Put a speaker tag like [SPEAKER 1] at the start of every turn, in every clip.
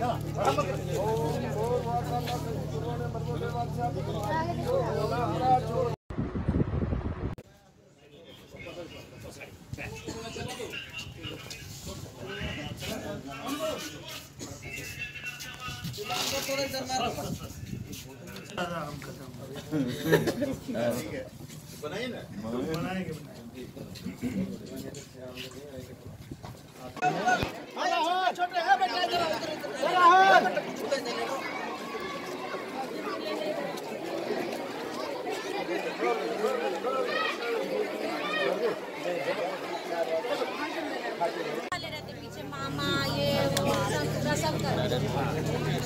[SPEAKER 1] वाले रहते पीछे मामा ये वो सब पूरा सब कर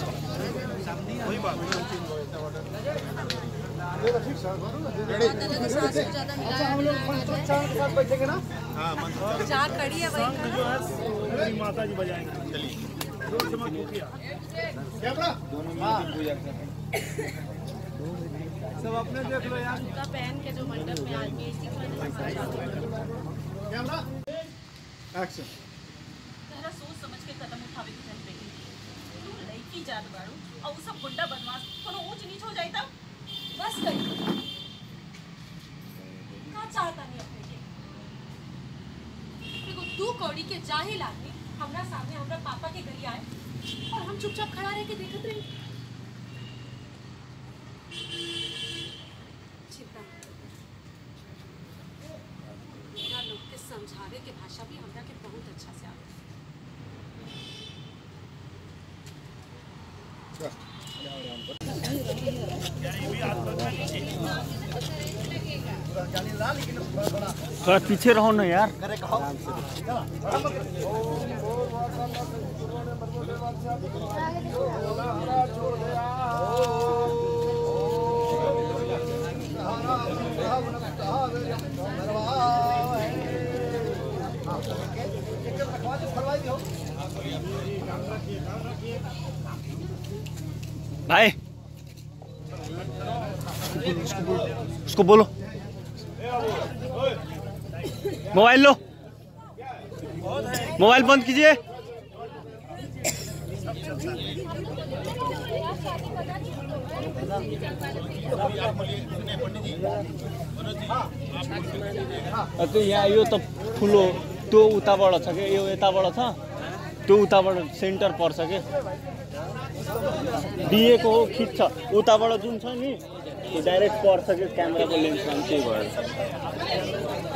[SPEAKER 1] सास को ज्यादा मिला चार कड़ी है वही
[SPEAKER 2] माता जी बजाएंगे सब अपने देख लो यार
[SPEAKER 1] का पहन के जो मंडप में आदमी इसी की वजह से शादी
[SPEAKER 2] कैमरा एक्शन
[SPEAKER 3] तहरा सोच समझ के कदम उठावे के चाही बेटी तू लड़की जात बाड़ू और उ सब गुंडा बदमाश कोनो ऊंच नीच हो जाई तब
[SPEAKER 1] बस करी का चाहता नहीं अपने के देखो तू कौड़ी के जाहिल आदमी हमरा सामने हमरा पापा के गली आए और हम चुपचाप खड़ा रह के देखत रही चिंता मत करो। मेरा लोग के समझावे के भाषा भी हमरा के बहुत अच्छा से आवे
[SPEAKER 4] थोड़ा पीछे रहो ना यार भाई उसको बोलो मोबाइल लो मोबाइल बंद कीजिए तो यहाँ यो त ठुलो त्यो उताबाट छ कि यो यताबाट छ त्यो उताबाट सेन्टर पर्छ कि बिएको हो खिच्छ उताबाट जुन छ नि त्यो डाइरेक्ट पर्छ कि क्यामेराको लेन्समा पनि त्यही भएर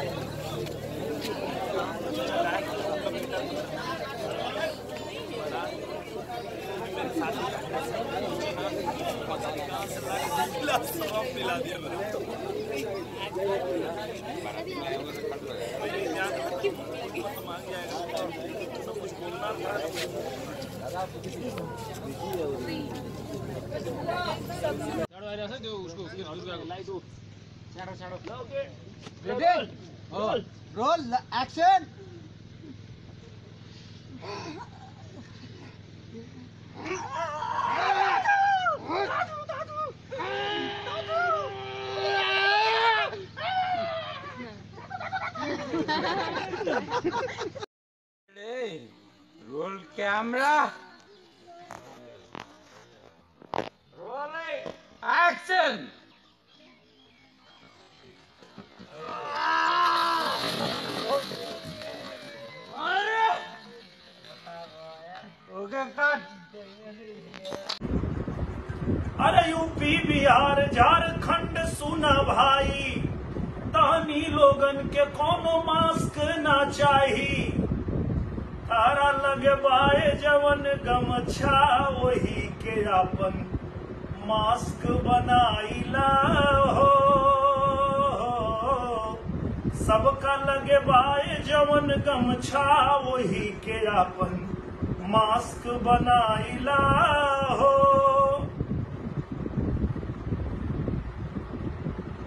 [SPEAKER 2] roll action
[SPEAKER 5] Roll camera. Rolling. Action. Okay, cut.
[SPEAKER 2] अरे यूपी बिहार झारखंड सुना भाई तहनी लोगन के कोनो मास्क ना चाही तारा लगे बाए जवन गमछा वही के अपन मास्क बनाइला हो सबका लगे बाए जवन गमछा वही के अपन मास्क बनाइला हो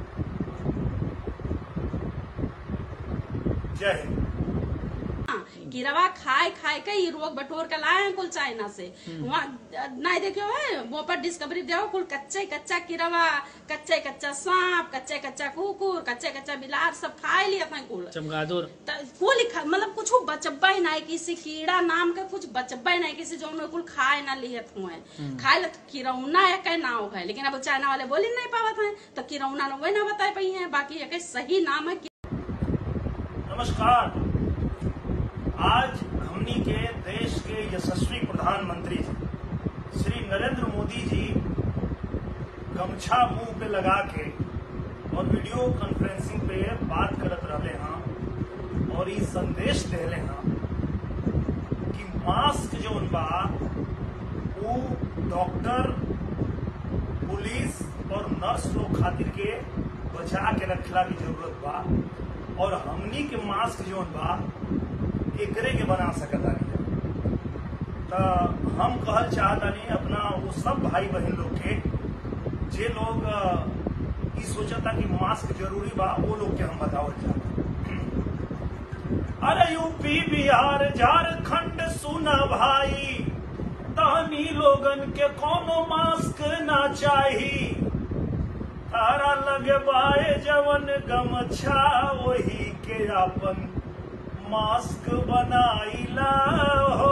[SPEAKER 2] जय हिंद
[SPEAKER 6] कीड़वा खाए खाए के ही रोग बटोर के लाए हैं कुल चाइना से वहाँ नहीं देखियो है वो पर डिस्कवरी देखो कुल कच्चे कच्चा कीड़वा कच्चे कच्चा सांप कच्चे कच्चा कुकुर कच्चे कच्चा बिलार सब खाए लिया था कुल
[SPEAKER 7] चमगादुर
[SPEAKER 6] त- कुल खा- मतलब कुछ बचब्बा ही नहीं किसी कीड़ा नाम का कुछ बचब्बा ही नहीं किसी जो उन्हें कुल खाए ना लिहत हुए खाए ला तो किरौना है कई नाव है लेकिन अब चाइना वाले बोल ही नहीं पावत हैं तो किरौना ने वही ना बता पाई है बाकी एक सही नाम है
[SPEAKER 2] नमस्कार आज हमनी के देश के यशस्वी प्रधानमंत्री जी श्री नरेंद्र मोदी जी गमछा मुंह पे लगा के और वीडियो कॉन्फ्रेंसिंग पे बात करत रहले हैं और ये संदेश देले हैं कि मास्क जो बा वो डॉक्टर पुलिस और नर्स लोग खातिर के बचा के रखला की जरूरत बा और हमनी के मास्क जोन बा एकरे के बना सकता तो हम कहल चाहतानी अपना वो सब भाई बहन लोग के जे लोग अ, ई सोचता कि मास्क जरूरी बा वो लोग के हम बतावल चाहता अरे यूपी बिहार झारखंड सुना भाई तहनी लोगन के कोनो मास्क ना चाही तारा लगे बाए जवन गमछा वही के अपन मास्क बनाइला हो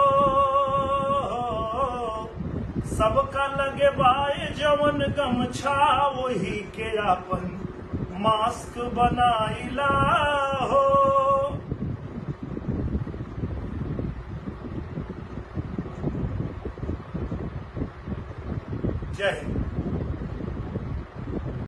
[SPEAKER 2] सबका लगे बाए जवन गमछा वही के अपन मास्क बनाइला हो जय हिंद